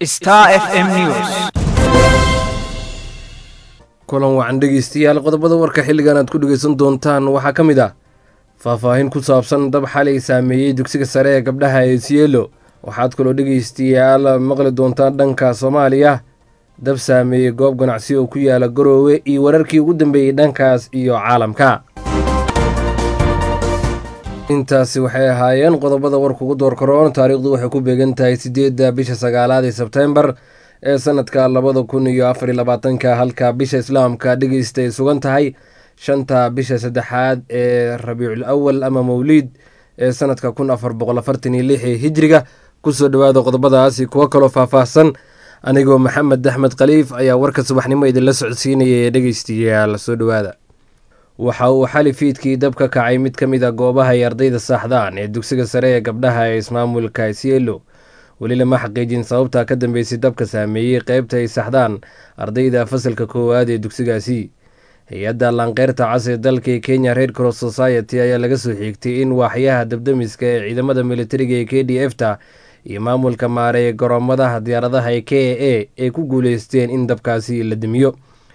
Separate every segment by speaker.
Speaker 1: Star FM News.
Speaker 2: kulan wacan dhegeystayaal qodobada warka xilligan aad ku dhegeysan doontaan waxaa ka mid ah faahfaahin ku saabsan dab xalay saameeyey dugsiga sare ee gabdhaha ee sielo waxaad kaloo dhegeystayaal maqli doontaan dhanka soomaaliya dab saameeyey goob ganacsi oo ku yaala garoowe iyo wararkii ugu dambeeyey dhankaas iyo caalamka intaasi waxay ahaayeen qodobada warka ugu door karoon taariikhdu waxay ku beegan tahay sideedda bisha sagaalaad ee sebtembar ee sanadka labada kun iyo afar iyo labaatanka halka bisha islaamka dhegeysta ay sugan tahay shanta bisha saddexaad ee rabiicul awal ama mawliid ee sanadka kun afar boqol afartan iyo lix ee hijriga kusoo dhawaada qodobadaasi kuwo kaloo faahfaahsan anigoo maxamed axmed khaliif ayaa warka subaxnimo idinla socodsiinaya ee dhegeystayaal soo dhawaada waxa uu xali fiidkii dab ka kacay mid ka mid a goobaha ay ardayda saaxdaan ee dugsiga sare ee gabdhaha ee ismaamulka sielo weli lama xaqiijin sababta ka dambeysay dabka saameeyey qeybta ay saxdaan ardayda fasalka koowaad ee dugsigaasi hay-adda laanqeyrta cas ee dalka kenya red cross society ayaa laga soo xiigtay in waaxyaha dabdamiska ee ciidamada militariga ee k d f ta iyo maamulka maare ee garoomadaha diyaaradaha ee k a a ay ku guuleysteen in dabkaasi la damiyo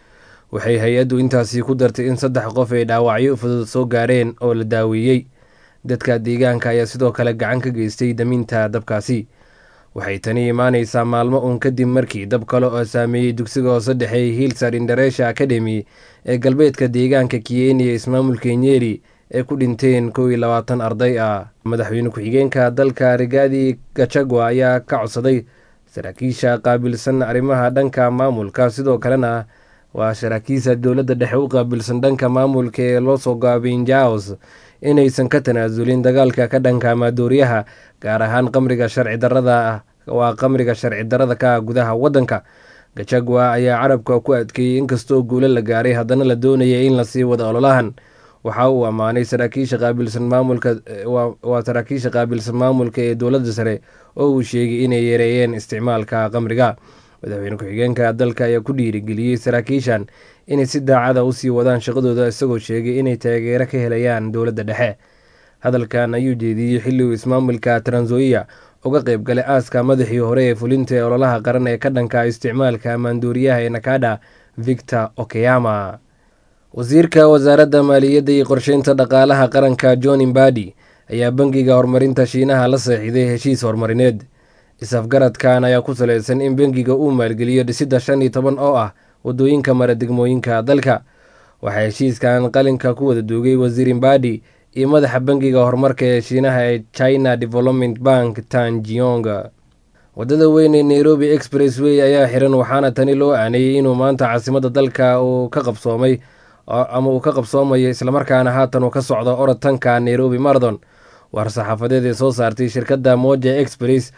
Speaker 2: waxay hay-addu intaasi ku dartay in saddex qof ay dhaawacyo fudud soo gaareen oo la daaweeyey dadka deegaanka ayaa sidoo kale gacan ka geystay daminta dabkaasi waxay tani imaaneysaa maalmo uun kadib markii dab kale oo saameeyey dugsiga hoose dhexeey hillsar indaresha academy ee galbeedka deegaanka kiyeni ee ismaamulka nyeri ee ku dhinteen kow iyo labaatan arday ah madaxweyne ku-xigeenka dalka rigaadi gachagua ayaa ka codsaday saraakiisha qaabilsan arrimaha dhanka maamulka sidoo kalena waa saraakiisha dowladda dhexe u qaabilsan dhanka maamulka ee loo soo gaabay jaos inaysan ka tanaasulin dagaalka ka dhanka maadooryaha gaar ahaan qamriga sharci darada waa qamriga sharci darada ka ah gudaha waddanka gajagwa ayaa carabka ku adkeeyey inkastoo guulo la gaaray haddana la doonaya in lasii wada ololahan waxa uu ammaanay saraakiisha qaabilsan maamulka waa saraakiisha qaabilsan maamulka ee dowladda sare oo uu sheegay inay yareeyeen isticmaalka qamriga madaxweyne ku-xigeenka dalka ayaa ku dhiirigeliyey saraakiishan inay si daacada usii wadaan shaqadooda isagoo sheegay inay taageero ka helayaan dowladda dhexe hadalkan ayuu jeediyey xilli uu ismaamulka transoia uga qayb galay aaska madaxii hore ee fulinta ee ololaha qaran ee ka dhanka isticmaalka maanduuriyaha ee nakada victor okeyama wasiirka wasaaradda maaliyadda iyo qorsheynta dhaqaalaha qaranka john imbadi ayaa bangiga horumarinta shiinaha la seexiday heshiis horumarineed is-afgaradkan ayaa ku saleysan in bangiga uu maalgeliyo dhisidda shan iyo toban oo ah wadooyinka mara degmooyinka dalka waxaa heshiiskan qalinka ku wada duugay wasiir imbadi iyo madaxa bangiga horumarka ee shiinaha ee china development bank tanjiyong wadada weyn ee nairobi express way ayaa xiran waxaana tani loo aaneeyey inuu maanta caasimadda dalka uu ka qabsoomay ama uu ka qabsoomayo islamarkaana haatan uu ka socdo orotanka nairobi marathon war saxaafadeed ee soo saartay shirkadda moja express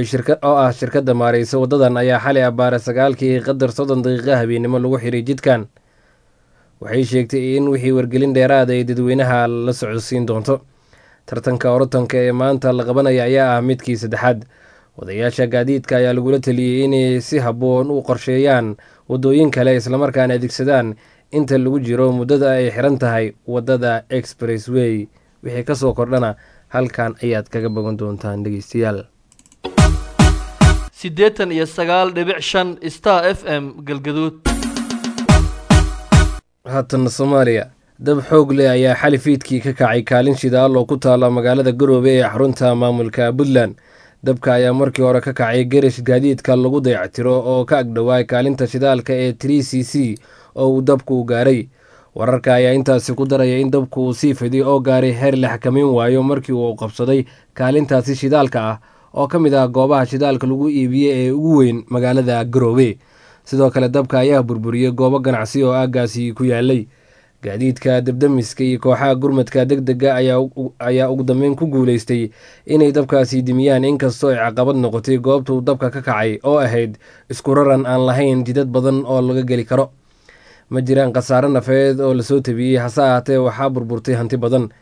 Speaker 2: oo ah shirkadda maareysa wadadan ayaa xalay abbaare sagaalkii qadar soddon daqiiqa habeennimo lagu xiray jidkan waxay sheegtay in wixii wargelin dheeraada ay dadweynaha la socodsiin doonto tartanka orotanka ee maanta la qabanaya ayaa ah midkii saddexaad wadayaasha gaadiidka ayaa lagula taliyey inay si habboon u qorsheeyaan wadooyin kale islamarkaana adeegsadaan inta lagu jiro muddada ay xiran tahay wadada express way wixii kasoo kordhana halkan ayaad kaga bogan doontaan dhegeystayaal
Speaker 3: siddeetan iyo sagaal dhibic shan star f m galgaduud
Speaker 2: haatana soomaaliya dab xoog leh ayaa xali fiidkii ka kacay kaalin shidaal oo ku taala magaalada garoobe ee xarunta maamulka puntland dabka ayaa markii hore ka kacay garish gaadiidka lagu dayactiro oo ka agdhowaay kaalinta shidaalka ee tri c c oo uu dabku gaaray wararka ayaa intaasi ku daraya in dabku uu sii fiday oo gaaray heer la xakameyn waayo markii uu qabsaday kaalintaasi shidaalka ah oo ka mid ah goobaha shidaalka lagu iibiye ee ugu weyn magaalada garoobe sidoo kale dabka ayaa burburiyey goobo ganacsi oo aaggaasi ku yaalay gaadiidka dabdamiska iyo kooxaha gurmadka deg dega ayaa ugu dambeyn ku guuleystay inay dabkaasi dimiyaan inkastoo ay caqabad noqotay goobtuu dabka ka kacay oo ahayd isku raran aan lahayn jidad badan oo laga geli karo ma jiraan khasaare nafeed oo lasoo tabiyey hase ahaatee waxaa burburtay hanti badan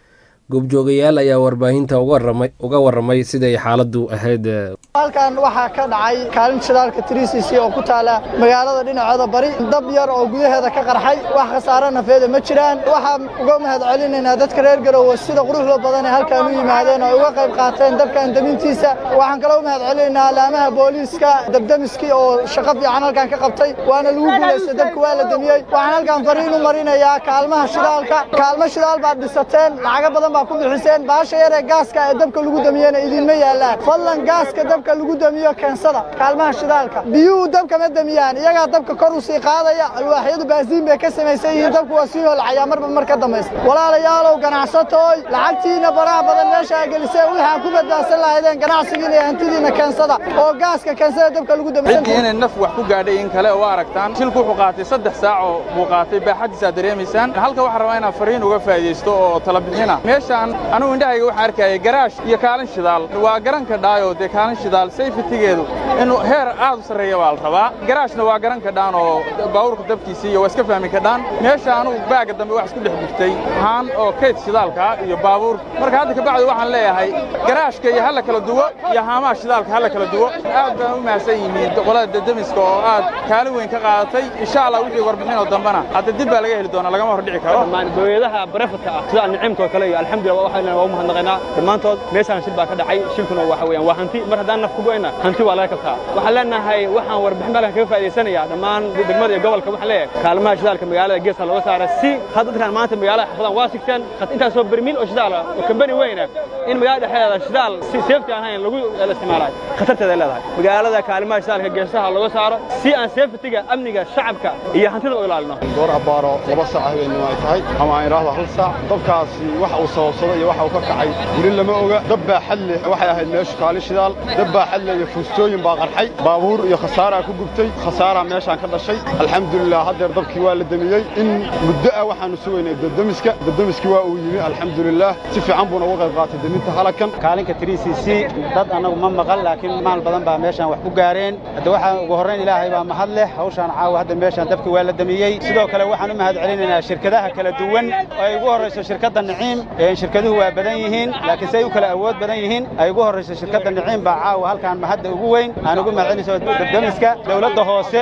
Speaker 2: goobjoogayaal ayaa warbaahinta uga waramay siday xaaladdu ahayd
Speaker 1: halkan waxaa ka dhacay kaalin shidaalka tricc oo ku taala magaalada dhinaceeda bari dab yar oo gudaheeda ka qarxay wax khasaare nafeeda ma jiraan waxaan uga mahad celinaynaa dadka reer garowe sida quruxda badan ee halkan u yimaadeen oo uga qayb qaateen dabkan damintiisa waxaan kaloo u mahad celinaynaa alaamaha booliiska dabdamiskii oo shaqo fiican halkan ka qabtay waana lagu guulaystay dabka waa la damiyey waxaan halkan fariin u marinayaa kaalmaha shidaalka kaalmo shidaal baad dhisateen lacago badan baa ku bixiseen baasha yar ee gaaska ee dabka lagu damiyena idinma yaallaan fadlan gaaska dabka lagu damiyo keensada kaalmaha shidaalka biyuhu dabka ma damiyaan iyagaa dabka kor u sii qaadaya alwaaxyadu baasiin bay ka samaysan yihiin dabku waa sii holcayaa marba mar ka dambaysa walaalayaalow ganacsatooy lacagtiina baraha badan meesha a geliseen waxaan ku badbaadsan lahaydeen ganacsigiina iyo hantidiina keensada oo gaaska keensada dabka lagu
Speaker 4: ciddii inay naf wax ku gaadhay in kale oo aragtaan shilku wuxuu qaatay saddex saac oo buu qaatay baaxaddiisaa dareemaysaan halka waxaan rabaa inaan fariin uga faa'idaysto oo talabixina meeshaan anugu indhahayga waxaan arkayay garaash iyo kaalin shidaal waa garanka dhaayo dee kaalin shidaal sayfitigeedu inuu heer aad u sarreeya baa la rabaa garaashna waa garanka dhaan oo baawurka dabkiisii iyo waa iska fahmi kadhaan meesha anugu baaga dambe wax isku dhex gurtay haan oo kayd shidaalka iyo baabuur marka hadda kabacdi waxaan leeyahay garaashka iyo halla kala duwo iyo haamaha shidaalka halla kala duwo aad baan u mahadsan yihiin qolada dadamiska oo aad kaalin weyn ka qaadatay insha allah wixii warbixin oo dambana hadda dib baa laga heli doonaa lagama hor dhici karo
Speaker 5: dowladaha barefadka ah sida nicimka oo kale iyo alxamdulillah waxaan waa u mahadnaqaynaa dhammaantood meeshaan shil baa ka dhacay shilkuna waxa weeyaan waa hanti mar haddaan naf ku go'ayna hanti waa laga kabtaa waxaan leenahay waxaan warbixin baalkan kaga faa'idaysanayaa dhammaan degmada iyo gobolka waxaan leeyahay kaalmaha shidaalka magaalada geeska looga saara si had dadkan maanta magaalada xafadan waa sigteen intaasoo bermiil oo shidaal ah oo kambani weyna in magaalada dhexdeeda shidaal si seefti aan ahayn lagu isticmaalayo khatarteeda ay leedahay magaalada kaalimaha shidaalka geesaha looga saaro si aan seeftiga amniga shacabka iyo hantida u ilaalino
Speaker 6: goor abbaaro laba saac habeenimo ay tahay ama aan idhaahdo hal saac dabkaasi waxa uu sababsaday iyo waxa uu ka kacay weli lama oga dab baa xadle waxay ahayd meeshu kaalin shidaal dab baa xadle iyo fuustooyin baa qarxay baabuur iyo khasaaraa ku gubtay khasaaraa meeshaan ka dhashay alxamdulilah haddeer dabkii waa la demiyey in muddo ah waxaannu sugaynay dadamiska dadamiskii waa uu yimi alxamdulilah si fiican buuna uga qayb qaatay deminta halakan
Speaker 7: kaalinka tricc dad annagu ma maqal laakiin maal badan baa meeshaan wax ku gaareen hadda waxaan ugu horrayn ilaahay baa mahad leh hawshaan caawa hadda meeshaan dabkii waa la damiyey sidoo kale waxaan u mahad celinaynaa shirkadaha kala duwan oo ay ugu horrayso shirkadda niciim shirkaduhu waa badan yihiin laakiin say u kala awood badan yihiin ay ugu horrayso shirkadda niciim baa caawa halkaan mahadda ugu weyn aan ugu mahad celinayso dabdamiska dowladda hoose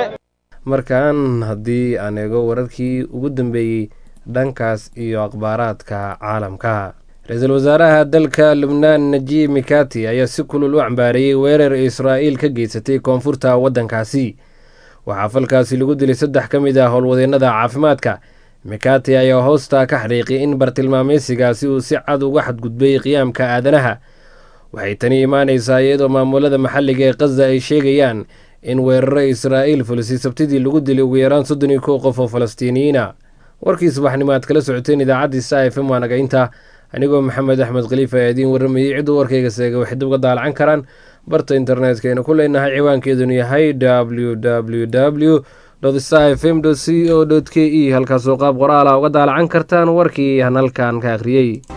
Speaker 2: markaan haddii aan eego wararkii ugu dambeeyey dhankaas iyo akhbaaraadka caalamka ra-iisul wasaaraha dalka lubnaan najiib mikati ayaa si kulul u cambaareeyey weerar israa'iil ka geysatay koonfurta waddankaasi waxaa falkaasi lagu dilay saddex ka mid ah howlwadeennada caafimaadka mikati ayaa hoosta ka xaqiiqiyay in bartilmaameysigaasi uu si cad uga xadgudbay qiyaamka aadanaha waxay tani imaanaysaa iyadoo maamulada maxalliga ee khaza ay sheegayaan in weeraro israa'iil fulisay sabtidii lagu dilay ugu yaraan soddon iyo kow qof oo falastiiniyiina warkii subaxnimo aad kala socoteen idaacaddii sa f m waa nagaynta anigoo maxamed axmed khaliifa ee idiin warramayey cidduu warkayga seega waxay dib uga daalacan karaan barta internetka aynu ku leenahay ciwaankeedunu yahay w w w sa f m c o k e halkaasoo qaab qoraala uga daalacan kartaan warkii aan halkan ka akhriyey